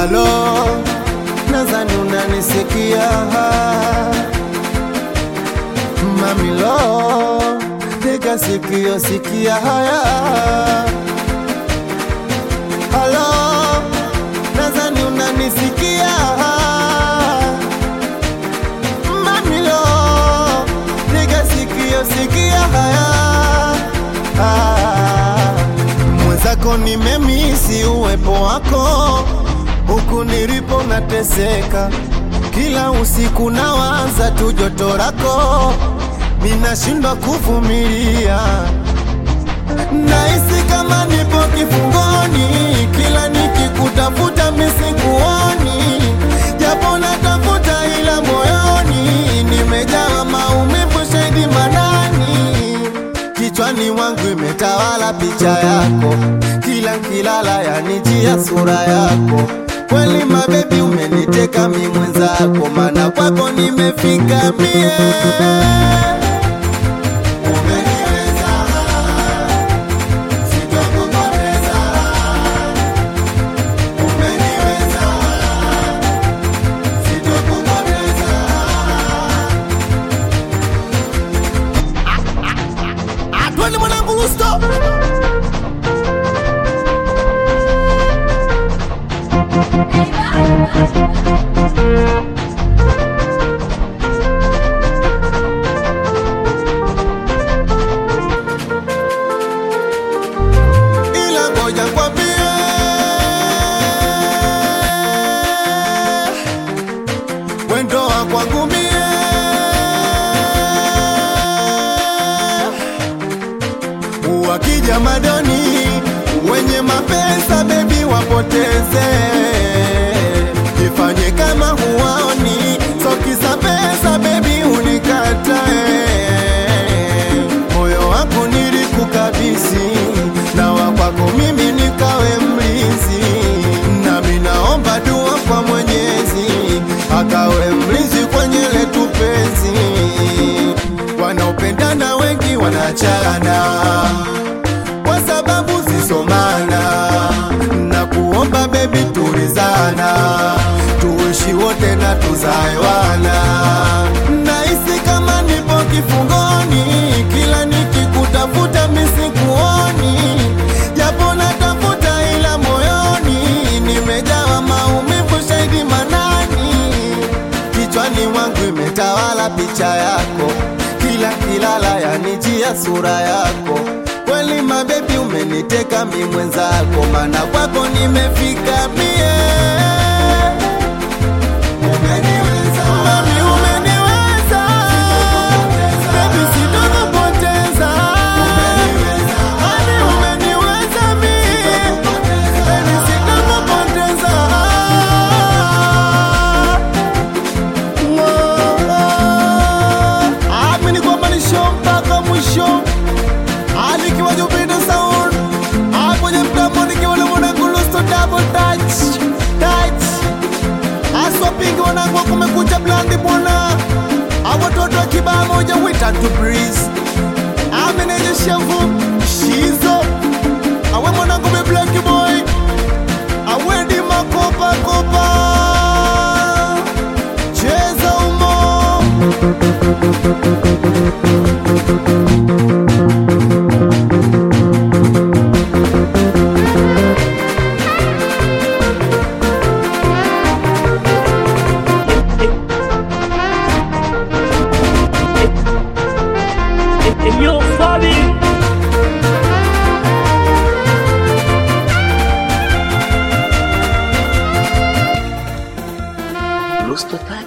Halo, nadhani unanisikia Mamilo, tega sikio, sikia haya. Halo, nadhani unanisikia Mamilo, tega sikio, sikia haya. Ah, Mwenzako nimemisi uwepo wako huku nilipo nateseka, kila usiku nawaza tu joto lako, ninashindwa kuvumilia, nahisi kama nipo kifungoni, kila nikikutafuta misikuoni, japo natafuta ila moyoni nimejawa maumivu, shahidi manani kichwani mwangu imetawala picha yako, kila nkilala yanijia sura yako. Kweli mabebi, umeniteka mi mwenzako, mana kwako nimefika mie. Umeniweza, sitokupoteza. Umeniweza, sitokupoteza. Atwende mwanangu Lusto. Ila ngoja kwambie, wendo wa kwangu mie wakija madoni wenye mapesa bebi wapoteze, ifanye kama huwaoni, sokisa pesa bebi unikatae, moyo wako nilikukabisi na wakwako mimi nikawe mlinzi, nami naomba dua kwa Mwenyezi akawe mlinzi kwenye letu penzi wanaopendana wengi wanachana kwa sababu zisomana, na kuomba bebi, tulizana, tuishi wote na tuzae wana. Nahisi kama nipo kifungoni, kila nikikutafuta misikuoni, japo natafuta ila moyoni nimejawa maumivu, shahidi manani kichwani mwangu imetawala picha yako, kila kilala yanijia sura yako. Kweli mabebi, umeniteka mi mwenzako, mana kwako nimefika mie. Umeniweza, mami, umeniweza, baby, sitokupoteza. Mami, umeniweza mie, baby, sitokupoteza. Amini kwamba ni show mpaka mwisho, alikiwa Jupiter Sound Ah, kwenye mtambo nikiwa na mwanangu Lusto double touch touch aswa pingi wanangu wa kumekucha blandi bwana awatoto wa kibaa moja wita to breeze ameneje shavu shizo awe mwanangu me black boy awendi makopa kopa cheza umo Yo, Fabi. Luz total.